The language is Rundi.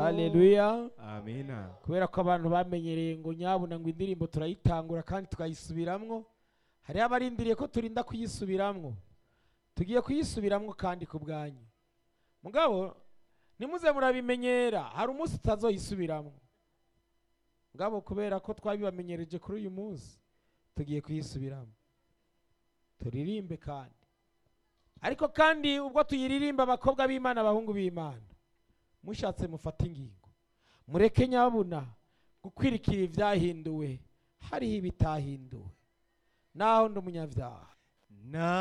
haleluya amina kubera ko abantu bamenyereye ngo nyabuna ngo indirimbo turayitangura kandi tukayisubiramwo hariho abarindiriye ko turinda kuyisubiramwo tugiye kuyisubiramwo kandi ku bwanyu mugabo nimuze murabimenyera hari umunsi tutazoyisubiramwo mugabo kubera ko twabibamenyereje kuri uyu munsi tugiye kuyisubiramo turirimbe kandi ariko kandi ubwo tuyiririmba abakobwa b'imana abahungu b'imana mushatse mufate ingingo mureke nyabuna gukwirikira ibyahinduwe hariho ibitahinduwe naho ndi umunyabyaha na